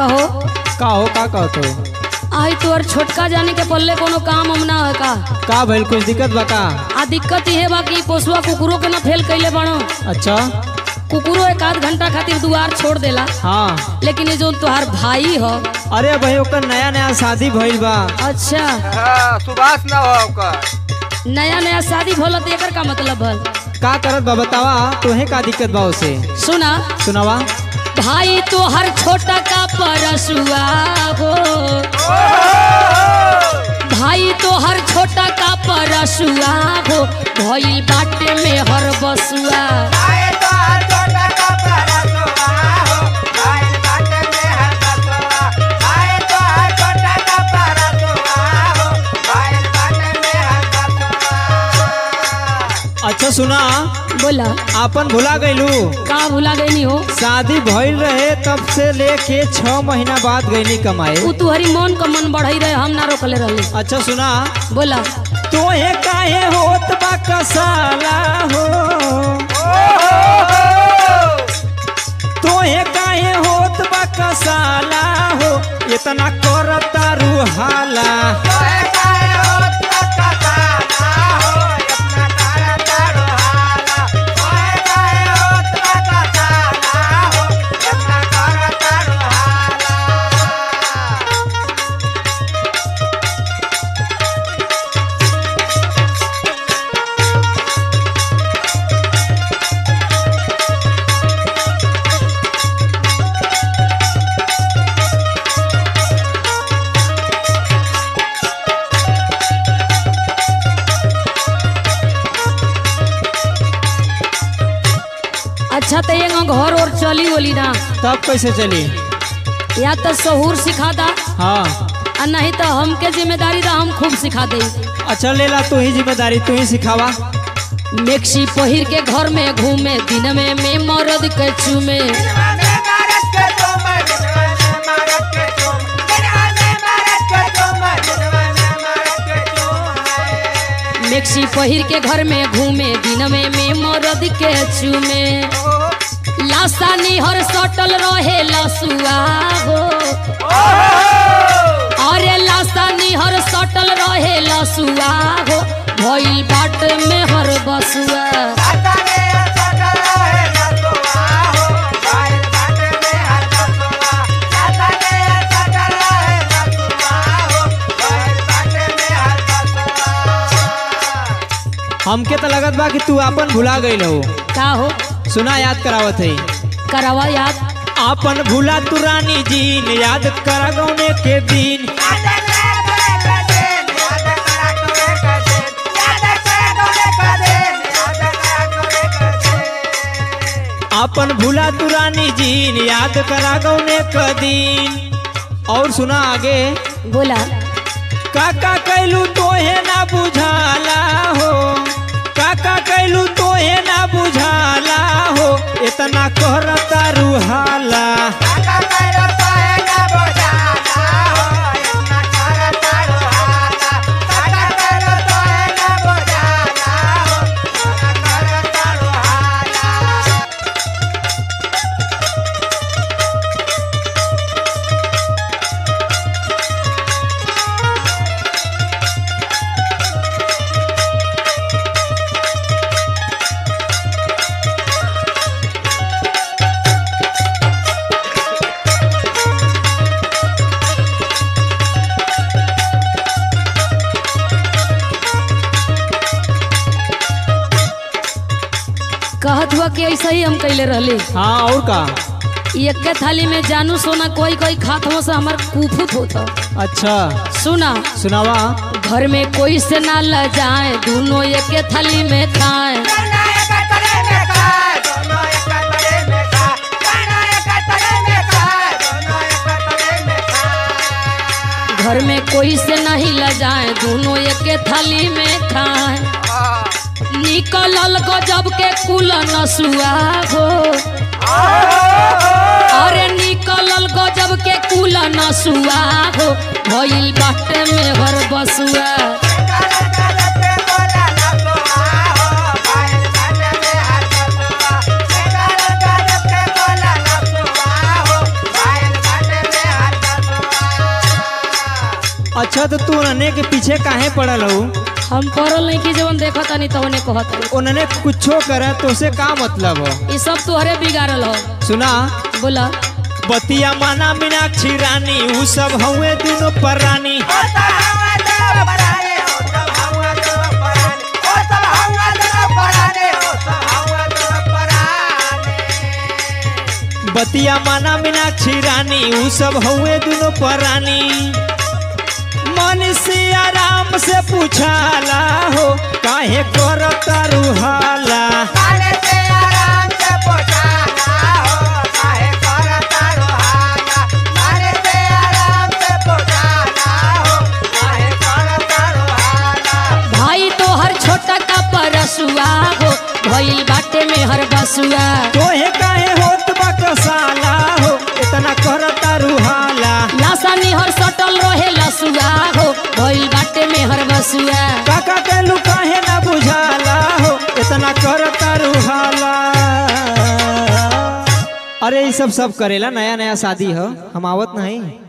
हो का हो का कहत हो आई तोर छोटका जाने के पल्ले कोनो काम हम ना है का का भइल कुछ दिक्कत बा का आ दिक्कत ये बा कि पोसुआ कुकुरों के ना फेल कैले बनो अच्छा कुकुरो एक आध घंटा खातिर दुआर छोड़ देला हाँ लेकिन ये जो तोहार भाई हो अरे भाई ओकर नया नया शादी भइल बा अच्छा हाँ, सुभाष ना हो ओकर नया नया शादी भोला तो एकर का मतलब भल का करत बा बतावा तोहे का दिक्कत बा उसे सुना सुनावा भाई तो हर छोटा का परसुआ हो भाई तो हर छोटा का परसुआ हो भइल बाटे में हर बसुआ आए तो हर छोटा का परसुआ हो, आए बाटे में हर बसुआ। आए तो हर छोटा का परसुआ हो, आए बाटे में हर बसुआ। अच्छा सुना बोला आपन भुला गइलू का भुला गई हो शादी भइल रहे तब से लेके छह महीना बाद गईनी कमाए उ तुहरी मन का मन बढ़ई रहे हम ना रोकले रहले अच्छा सुना बोला तोहे काहे होत बा कसाला हो तोहे काहे होत बा कसाला हो इतना करता रुहाला तोहे काहे होत बा कसाला हो, इतना करता रुहाला। तोहे काहे होत बा कसाला हो, इतना करता रुहाला। अच्छा तो ये घर और चली बोली ना तब कैसे चली या तो सहूर सिखा दा हाँ आ नहीं तो हमके जिम्मेदारी दा हम खूब सिखा दे अच्छा लेला तू ही जिम्मेदारी तू ही सिखावा मेक्सी पहिर के घर में घूमे दिन में में मरद के चूमे दिनवाने मारत के चूमे, दिनवाने मारत के चूमे, दिनवाने मारत के चूमे, दिनवाने मारत के चूमे। मेक्सी पहिर के घर में घूमे दिन में में मरद के चूमे लाशा निहर सटल रहे लसुआ हो अरे लाशा निहर सटल रहे लसुआ हो भइल बाट में हर बसुआ साताने सटल रहे लसुआ हो, बाइल बाटे में हर बसुआ। साताने सटल रहे लसुआ हो, बाइल बाटे में हर बसुआ। हमके तो लगत बा कि तू आपन भुला गईल हो का हो सुना याद करावत है करावा याद आपन भूला तू रानी जीन याद करा गौने के दिन याद करे करे दिन, याद करा करे करे दिन, याद करे करे दिन, याद करा करे करे दिन। आपन भूला तू रानी जीन याद करा गौने के दिन और सुना आगे बोला काका कैलू तोहे ना बुझाला हो काका कैलू तोहे ना बुझाला हो इतना कहरता रुहाला काका कैलो तोहे ना बुझाला हो, इतना करता रुहाला। काका कैलो तोहे ना बुझाला हो, इतना करता रुहाला। कहत हुआ कि ऐसा ही हम कैले रहले हाँ और का एक के थाली में जानू सोना कोई कोई खात हो से हमार कुफुत होता अच्छा सुना सुनावा घर में कोई से ना ल जाए दोनों एक के थाली में खाए दोनों एक तले में खाए, दोनों एक तले में खाए, दोनों एक तले में खाए, दोनों एक तले में खाए। घर में कोई से नहीं ल जाए दोनों एक के थाली में खाए हाँ। निकलल गजब के कुल नसुआ हो अरे निकलल गजब के कुल नसुआ हो भइल बाटे में हर बसुआ Bye. अच्छा तो तू उन्हने के पीछे काहे पड़ल हो हम पढ़ल नहीं कि जवन देखत नहीं तवने कहत उन्हने कुछो करे तो से का मतलब हो ये सब तोहरे बिगाड़ल हो सुना बोला बतिया माना मीनाक्षी रानी ऊ सब हउए दोनों परानी ओ सब हवा दो पराने ओ सब हवा दो पराने ओ सब हवा दो पराने ओ सब हवा दो पराने बतिया माना मीनाक्षी रानी ऊ सब हउए दोनों परानी मन से आराम से पूछाला हो काहे करता रुहाला काले से आराम से पोछाना हो काहे करता रोहाना काले से आराम से पोछाना हो काहे करता रोहाना भाई तोहर छोटा का परसुआ हो भइल बाटे में हर बसुआ तोहे काहे होत बा कसाला हो इतना करता रुहाला लाशा निहर सटल रहे लसुआ हो भइल बाटे में हर बसुआ काका के लू काहे ना बुझाला हो इतना करता रुहाला अरे ये सब सब करेला नया नया शादी हो हम आवत नहीं